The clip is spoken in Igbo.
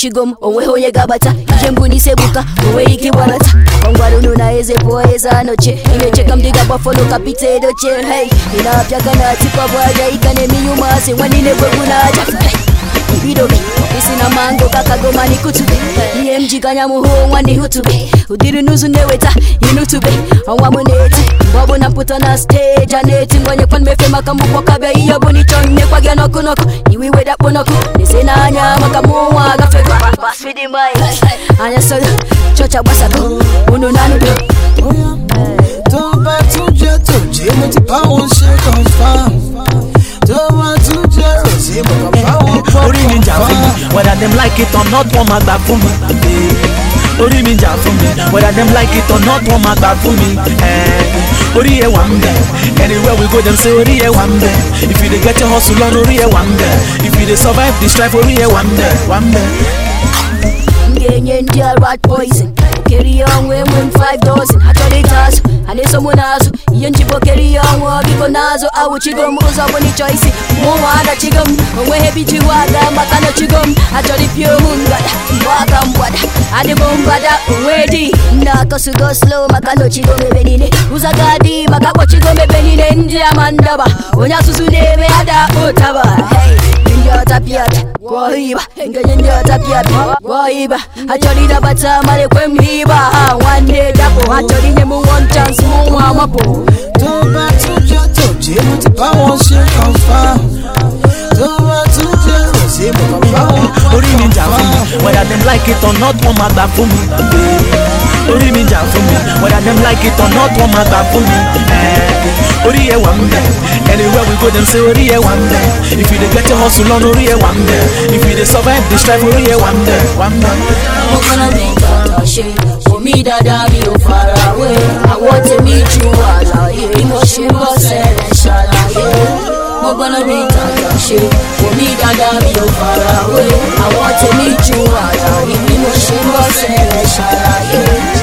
awụchigo m onweghị onye ga-abata ije mbụ n'isi ebuka onweghị ike ịgbanata gwangwara unu na eze pụọ eze anọchie ị na-eche ka m dị ga-agbafọlụ ka pita edochie hei ị na-apịa ka na atịkwabụ aja ị ka na-eme ihe ụmụazị nwa niile gwegwu na aja ibidobe isi na mango kakagoma n'ikutube ihe m ji ganya m hụ nwa n'ihutube ụdịrị n'ụzụ na-eweta inutube ọnwa m na-eti mgbe ọ bụ na mpụta na steji a na-eti ngwanyekwa mmefe maka mgbụkpọ kabịa ihe ọ bụla ịchọ nyekwa gị n'ọkụ n'ọkụ iwe iwe dakpo n'ọkụ na-ese n'anya maka mụ nwa agafego anya sọrọ chọcha gbasago unu na anụdo tó bá tún jẹ́ tòjé mo ti bá wọn ṣe confam tó bá tún jẹ́ rosé mo kàn bá wọn gbọ́ orí mi jà fún mi whether them like it or not wọ́n máa gbà fún mi. Eh, orí mi jà fún mi whether them like it or not wọ́n máa gbà fún mi. Eh, orí ẹ̀ wà ń bẹ̀ anywhere we go dem say orí ẹ̀ wà ń bẹ̀ if you dey get your hustle on orí ẹ̀ wà ń bẹ̀ if you dey survive the strife orí ẹ̀ wà ń bẹ̀ wà ń bẹ̀. m ga-enye ndị a rat poison kere ihe ọnwụ enwe m 5 dozen achọrọ ịta azụ a na-eso mụ n'azụ ihe njikọ kere ihe ọnwụ biko n'azụ awụchigo m ụzọ bụ n'ịchọ isi mụ nwa adachigo m onweghị ebe iji wa aga maka nọchigo m achọrọ ịpịa ohu ngada mgbe aka mgbada adịbụ mbada onwe dị nna akọsugo slow maka nọchigo m ebe niile ụzọ ga-adị maka kpọchigo m ebe niile ndị ama ndaba onye asụsụ na-eme ada ụtaba hey. ndị ọta pịapịa gwọọ ịba nkenye ndị ọta pịapịa gwọọ ịba achọrọ ịdabata mara ekwe m ịba ha nwanne dapụ ha chọrọ inye m one chance mụ nwa amapụ tó bá tún jẹ́ tòjé mo ti bá wọn ṣe confam tó bá tún jẹ́ rosé mo kàn bá wọn gbọ́ orí mi jà fún mi whether them like it or not wọ́n máa gbà fún mi. Eh, orí mi jà fún mi whether them like it or not wọ́n máa gbà fún mi. Eh, orí ẹ̀ wà ń bẹ̀ anywhere we go dem say orí ẹ̀ wà ń bẹ̀ if you dey get your hustle on orí ẹ̀ wà ń bẹ̀ if you dey survive the strife orí ẹ̀ wà ń bẹ̀ wà ń bẹ̀. mo kọ́nà mi kàtà ṣe omi dáadáa mi ò farawé àwọn tèmi ju àlàyé bí mo ṣe ń bọ́ sẹ́rẹ̀ ṣàlàyé mo gbọ́nà mi kàtà ṣe omi dáadáa mi ò farawé àwọn tèmi ju àlàyé bí mo ṣe ń bọ́ sẹ́rẹ̀ ṣàlàyé.